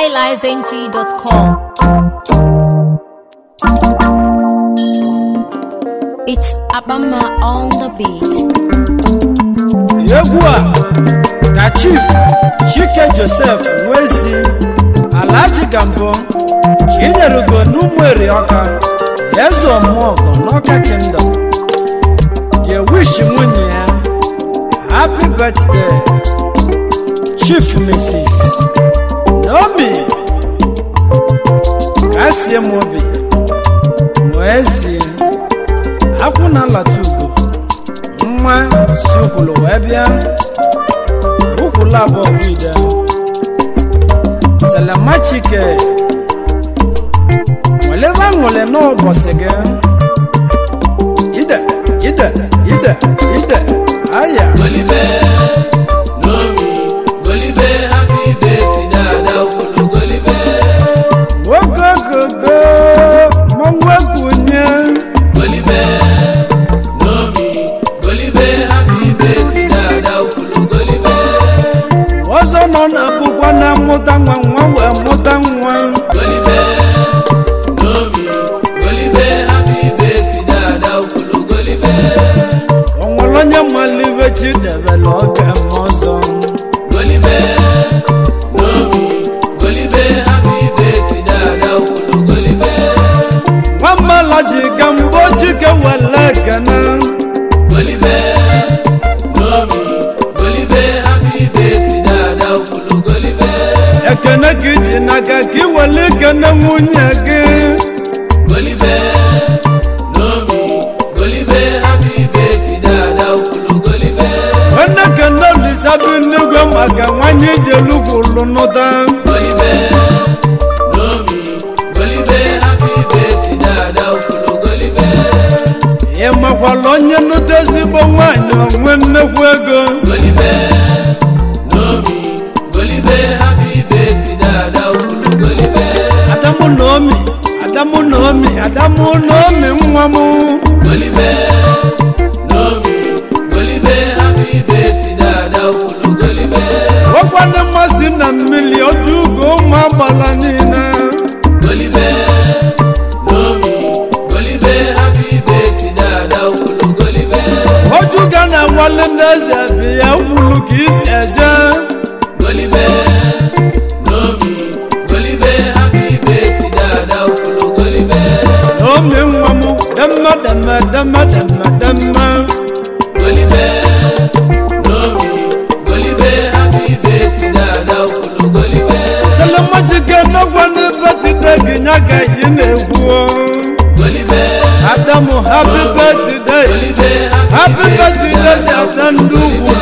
highlifeng.com. It's Abama on the beat. egwu a ka chief chike joseph nwezi alhaji gambo chinyerugo n'ụmụeri ọka eze ọmụọgọ n'ọka kingdom je wish nwunye ya happy birthday chief mrs naomi kasie m obi nwezi akwụ na alata ugo nwa si ukwulu wee bịa ukwulu abụọ bụ ide selema chike welebe aṅụle n'ụbọchị gị ide ide ide ide aya Golibe, Nomi, Golibe, happy birthday, Dada Ukulu Golibe. ogogogo mọnwa kwunye Golibe, Nomi, Golibe, happy birthday, Dada Ukulu Golibe. ọzọ nọ na bụkwa na mụta nwa nwa wee mụta nwa Golibe, Nomi, Golibe, happy birthday, Dada Ukulu Golibe. o nwere onye malibe chidebere oge m ọzọ Golibe, Nomi, Golibe, happy birthday, Dada Ukulu Golibe. nwamala ji ga mbọ chike wele ekene Golibe, Nomi, Golibe, happy birthday, Dada Ukulu Golibe. ekene ka iji n'aka ka iwele ikene nwunye gị Golibe, Nomi, Golibe, happy birthday, Dada Ukulu Golibe. nwanne kene olisabi n'igwe maka nwanyị ijelukwulu nụta Golibe, Nomi, Golibe, happy birthday, Dada Ukulu Golibe. ị makwala onye nụta ezigbo nwanyị onwe nnekwu ego Golibe, Nomi, Golibe, happy birthday, Dada Ukulu Golibe. adamu naomi adamu naomi adamu naomi nwa m Golibe, Nomi, Golibe, happy birthday, Dada Ukulu Golibe. nwekwana mmasị na mmiri otu ugo ụmụ agbala niile Golibe, Nomi, Golibe, happy birthday, Dada Ukulu Golibe. oju ga na nwale n'eze bi ya wulu ka isi eje Golibe, Nomi, Golibe, happy birthday, Dada Ukulu Golibe. naomi nwa m demme demme demme demme demme Golibe, Nomi, Golibe, happy birthday, Dada Ukulu Golibe. selemachike nọgwa n'ebetide gị nya ka yi na-ekwu Golibe, adamu happy birthday Golibe, happy birthday si ada ndị ugwu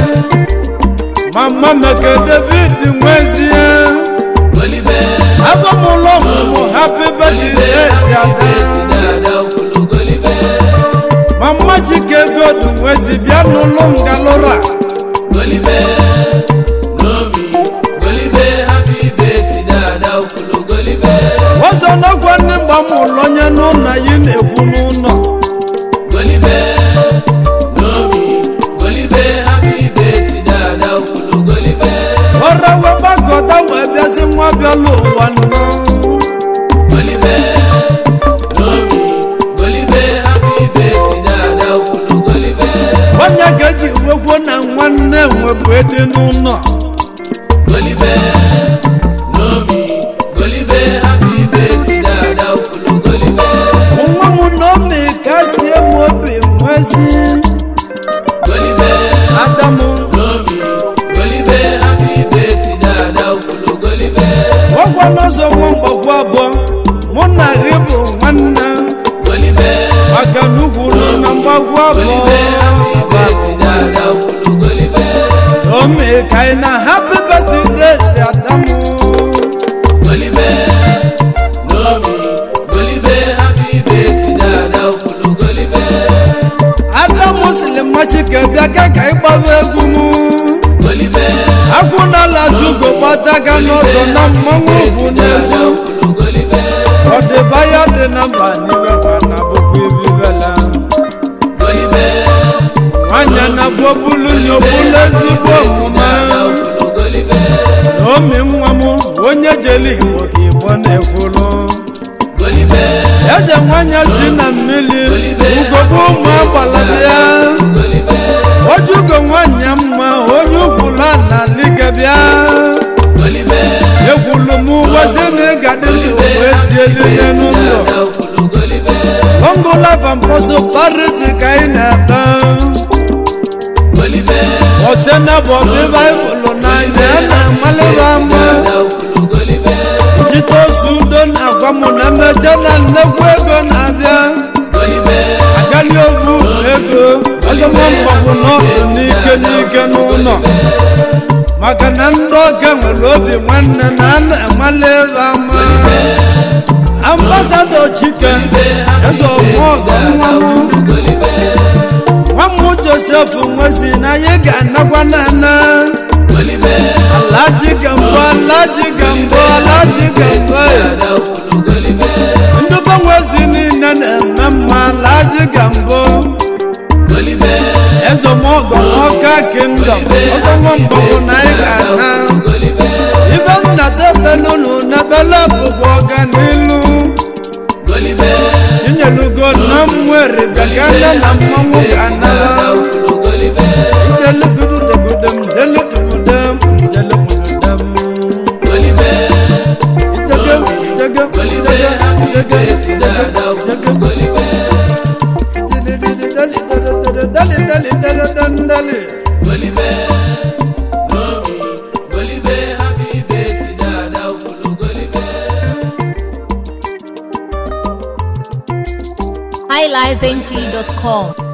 mama meke david nwezie Golibe, agụmụlọ ọmụmụ happy Golibe, birthday si happy ada birthday, Dada Ukulu Golibe. mama chike godu nwezi bịa n'ụlọ ngalụra Golibe, Nomi, Golibe, happy birthday, Dada Ukulu Golibe. ọzọ n'ọgwa ndị mgba m ụlọ onye n'ụlọ yi na-ekwu n'ụlọ Golibe, Nomi, Golibe, happy birthday, Dada Ukulu Golibe. ọra wee gbakọta wee bịazi nwa bịala ụwa nnọọ Golibe, Nomi, Golibe, happy birthday, Dada Ukulu Golibe. onye ga-eji wekwo na nwanne nwebụ edi n'ụlọ Golibe, Nomi, Golibe, happy birthday, Dada Ukulu Golibe. nwa m naomi ka sie m obi nwezi Golibe, adamu Nomi, Golibe, happy birthday, Dada Ukulu Golibe. ọgwa n'ọzọ nwa mgbakwu abụọ mụ na gị bụ nwanne Golibe, maka na ugwu nọ na mgbagwu Golibe, happy abụọ birthday, Dada Ukulu Golibe. naomi ka ị na happy birthday si adamu Golibe, Nomi, Golibe, happy birthday, Dada Ukulu Golibe. adamu sili mmachike bịa ka ka ị gbaba egwu m Golibe, akwụnala jugo gbadaga n'ọzọ na mmanwụ ugwu Dada n'ezu Ukulu Golibe. ọdịbaya dị na mba n'iwekwa na bụkwa ibibela Golibe, nwanyị na bụ obulu na obulu ezigbo omume Dada Ukulu Golibe. naomi nwa m onye ijele igbo ka igbo na-ekwulu golibe eze nwanyị si na mmiri ugogbe ụmụ agbalabịa golibe ojugo nwanyị mma onye ukwula na likebịa golibe ekwulu m ụbọchị na ịgadị ndụ wee tielile n'ụlọ dada ukwulu golibe ongola vamposo parịtị ka ị na-ebe golibe osena bụ ọbị baịbụl n'anya a na-amalịba ama dada ukwulu golibe jite ozu udo na-agwa m na mmeche na nnekwu ego na-abịa golibe agali obu ego ọzọma mgbagwo n'ọdụ n'ike n'ike n'ụlọ maka na ndị ọga nwere obi nwanne na a na-amali ebe ama ambasadọ chike eze ọmụọgọ nwa m golibe nwa m josef nwezi na anyị ga-anakwa nana golibe alaji gambo alaji gambo alaji gambo dada ukwulu golibe ndị be nwezi niile na-eme mma alaji gambo golibe ezomọgọ ọka kingdom ọzọ nwa mgbọgwụ na anyị ga-ana golibe ibe nna debelunu n'ebele bụkwa ọganilu golibe tinyelugo na mwere bekele na mmanwụ ga-anara dada ukwulu golibe Ijelugududegudem, jelugudem, jelugudem. golibe Ijege, ijege, golibe ijege, happy ijege, birthday dada ukwulu golibe ijege, dali, dali, dali, dali, dali, dali. golibe mami golibe happy birthday dada ukwulu golibe highlifeng.com